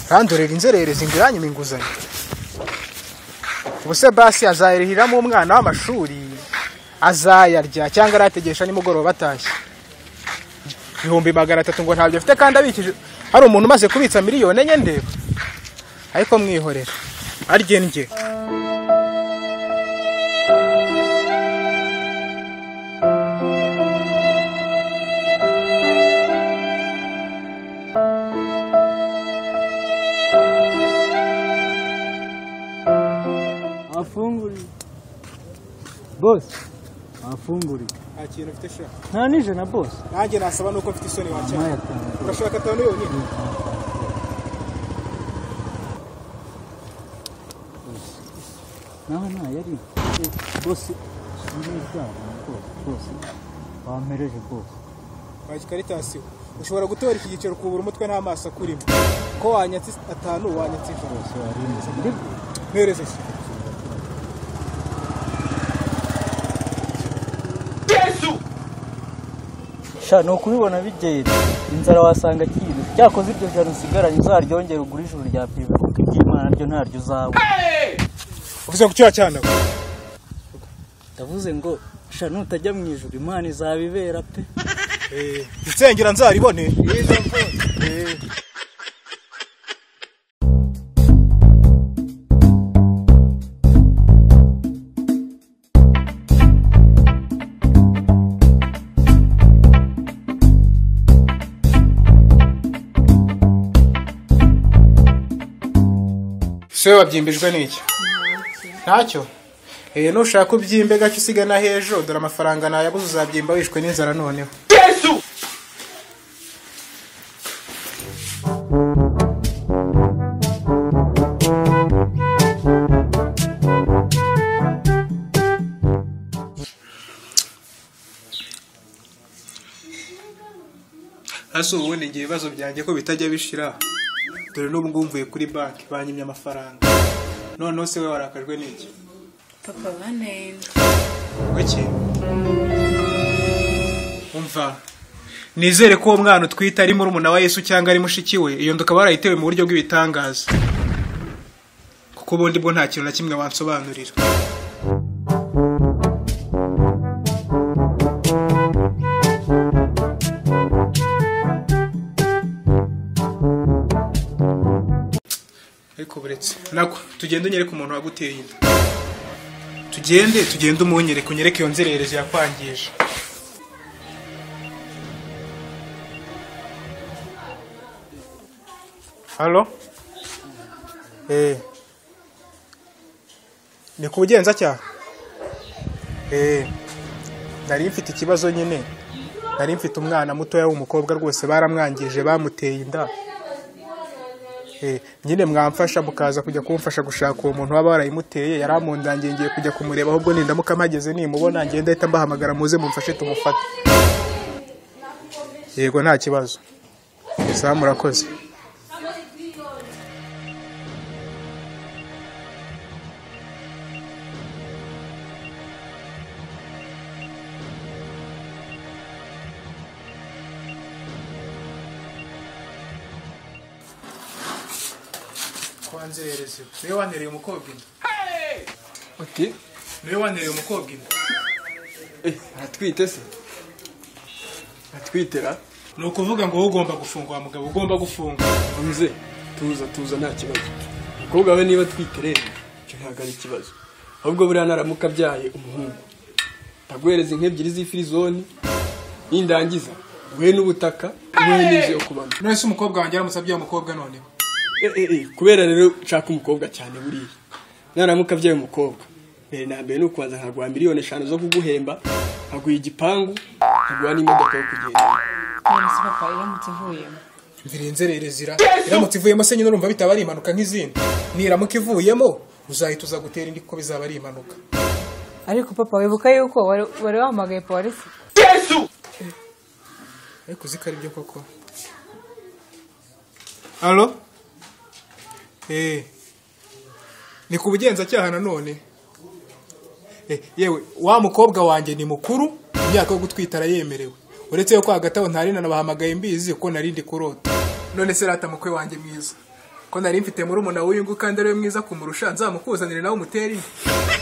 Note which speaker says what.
Speaker 1: nkandurire inzererezi ngo iranyime inguzanyo ubuse basi azayiriramo umwana w'amashuri azayarya cyangwa arayategesha nimugoroba atashye ibihumbi magana atatu ngo ntabyo afite kandi abikije hari umuntu umaze kubitsa miliyoni enye ndeba ariko mwihorera aryenjye
Speaker 2: afunguri bose afunguri
Speaker 1: nta kintu ufite shaka
Speaker 2: nta nijana bose
Speaker 1: nanjye nasaba nuko mfite isoni wacyara urashaka atanu yonyine
Speaker 2: naho ntayari bose sinzabona rwose bose wampereje bose
Speaker 1: kwakira karitasiyo ushobora gutora iki giciro ukubura umutwe nta maso akurimo ko wanyatse atanu wanyatse ijana
Speaker 2: bose warinze
Speaker 1: mpereze se
Speaker 2: sha ni ukubibona bigenda inzara wasanga kintu cyakoze iryo jana usigaranye uzaryongera ugura ijuru rya pirive kuko iry'imana ryo ntaryo uzabona
Speaker 1: uvuze ku cyaha cyane
Speaker 2: ndavuze ngo sha nutajya mu ijuru imana izabibera pe
Speaker 1: insengera nzaribone se wabyimbijwe n'iki ntacyo Eh, nushaka ubyimbe gake usigana hejuru dore amafaranga nayabuze uzabyimba wishwe n'inzara noneho ese ubundi ngiye ibibazo byanjye ko bitajya bishira dore n'ubu ngubu mvuye kuri banki banyimye amafaranga noneho se we warakajwe n'iki
Speaker 3: papa banenze
Speaker 1: Kuki? umva nizere ko uwo mwana utwite ari murumuna wa yesu cyangwa ari mushiki we iyo ndukaba warayitewe mu buryo bw'ibitangaza kuko ubundi bwo nta kintu na kimwe wansobanurira ariko buretse nako tugende unyereke umuntu waguteye inda tugende tugende umunyereke unyereke iyo nzererezi yakwangije halo eh ni ku bugenzacyaha eh nari mfite ikibazo nyine nari mfite umwana mutoya w'umukobwa rwose baramwangije bamuteye inda Eh, nyine mwamfasha mukaza kujya kumfasha gushaka uwo muntu waba warayimuteye yarampundangiye ngiye kujya kumureba ahubwo nindamuka mpageze nimubona ngenda ahita mbahamagara muze mumfashe tumufate yego nta kibazo sawa murakoze kwanzerereze niwe wantereye umukobwa inda
Speaker 4: uti
Speaker 1: niwe wantereye umukobwa inda
Speaker 4: atwite se atwitera
Speaker 1: ni ukuvuga ngo wowe ugomba gufunga wa mugabo ugomba gufunga
Speaker 4: muze tuza tuza nta kibazo umukobwa we niba atwite rero icyo ntabwo ari ikibazo ahubwo buriya naramuka abyaye umuhungu ndaguhereza inka ebyiri z'ifirizoni nindangiza guhe n'ubutaka guhe n'inzu yo kubamo
Speaker 1: nonese umukobwa wanjye yaramusabye uwo mukobwa noneho
Speaker 4: Eh, eh, eh, kubera rero nshaka umukobwa cyane buriya naramuka abyaye umukobwa mbere na mbere ni ukubanza nkaguha miliyoni eshanu zo kuguhemba nkaguha igipangu nkaguha n'imodoka yo kugenda
Speaker 3: none se papa iramutse ivuyemo
Speaker 1: mvira inzererezi ira iramutse ivuyemo se nyine urumva bitaba ari impanuka nk'izindi niramuka ivuyemo uzahita uza gutera indi kuko bizaba ari impanuka
Speaker 3: ariko papa wibuka yuko wari- wari wahamagaye polisi
Speaker 1: ariko uzi ko ari byo koko halo eh ni ku bugenzacyaha nanone Eh, yewe wa mukobwa wanjye ni mukuru imyaka yo gutwita arayemerewe uretse yuko hagati aho ntari nanabahamagaye mbizi kuko narindi kurota none se rata mukwe wanjye mwiza ko nari mfite muri umuna w'uyu nguyu kandi ariwe mwiza kumurusha nzamukuzanire nawe umutere indi